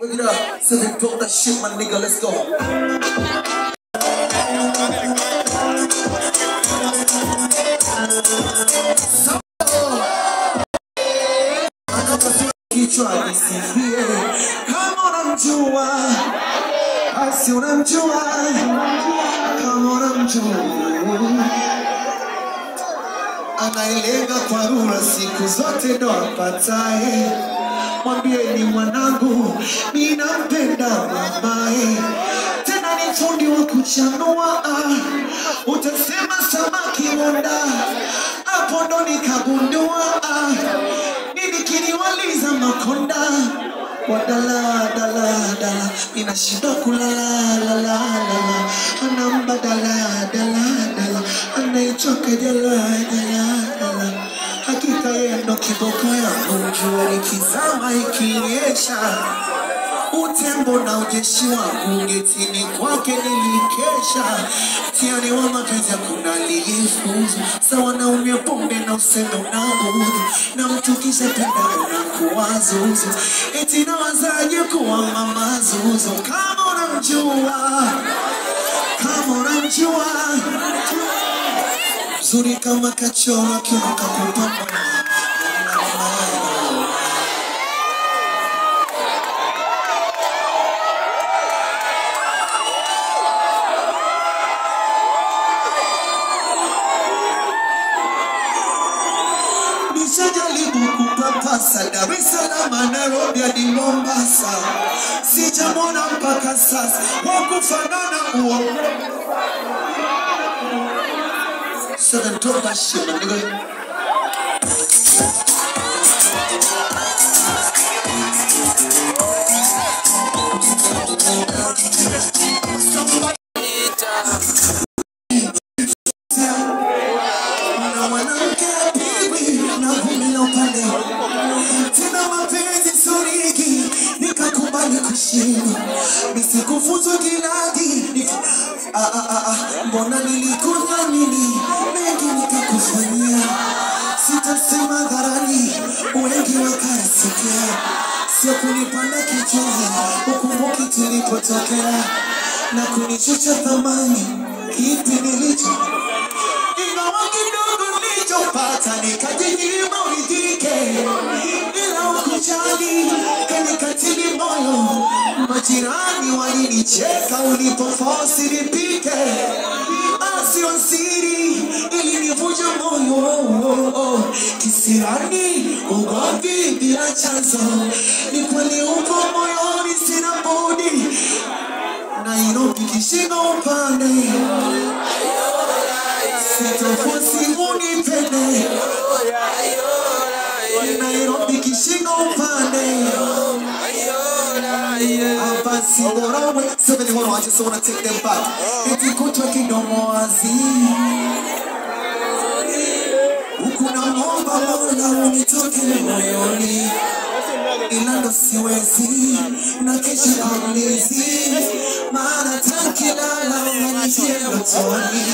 Look it up. Seven, talk that shit, my nigga. Let's go. Kichwa nisifie kama unamjua, basi unamjua kama unamjua anayelenga kwa rura siku zote ndo apatae. Mwambie ni mwanangu, ninampenda mamae, tena ni fundi wa kuchanua. ah. Utasema samaki wanda, hapo ndo nikagundua ah. nini kiniwaliza makonda wadala dala dala, ninashindwa kulala lala lala, anamba dala dala dala, anaichoka jala jala jala. Hakika yeye ndo kiboko yangu, jua likizama ikinyesha utembo na ujeshi wangu getini kwake nilikesha, mtihani wa mapenzi hakuna aliyefuzu, sawa na unywe pombe na useme unaudhu, na mtu kisha penda unakuwa zuzu, eti nawazaje kuwa mama zuzu kama unamjua, kama unamjua mzuri kama kachora kiuno kakupamba Nishajaribu kupapasa Dar es Salaam, Nairobi hadi Mombasa, sijamwona mpaka sasa wa kufanana uo. So then talk that shit, my nigga. Na mwanamke apigwi na vumbi la upande. Tena mapenzi suriki, nikakubali kushindwa, nisikufunzwa kiladi Nik- Ah, ah, ah, ah, mbona nilikudhamini mengi nikakufanyia, sitasema dharani, wengi wakayasikia, sio kunipanda kichwani, ukumbuki tulipotokea na kunichucha thamani, kipi nilicho ingawa kidogo nilichopata nikajinyima uridhike, ila ukujali kanikatili moyo. Majirani walinicheka ulipofosi nipike, asio siri ilinivunja moyo. Kisirani ugomvi bila chanzo, ni kweli upo moyoni, sina budi Nairobi kishingo upande sitofosi unipende Nairobi kishingo upande hapa Singoromwe 71 I just wanna take them back eti kutwa kidomo wazi huku namwomba Mola unitoke moyoni ila ndo siwezi na kesha kwa mlezi maana takilala unanijia ndotoni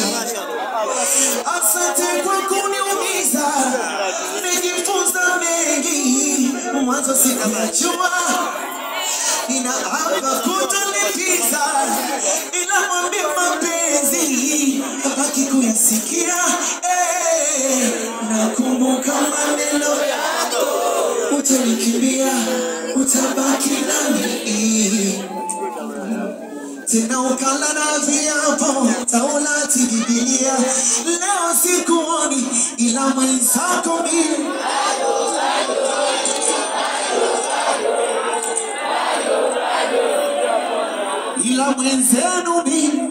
Asante kwa kuniumiza, nimejifunza mengi, mwanzo sikuyajua. Ninaapa kutolipiza, ila mwambie mapenzi abaki kuyasikia. Eh, nakumbuka maneno yako, utanikimbia, utabaki nami tena ukala na viapo Taurati, Biblia. Leo sikuoni ila mwenzako mimi ila mwenzenu mimi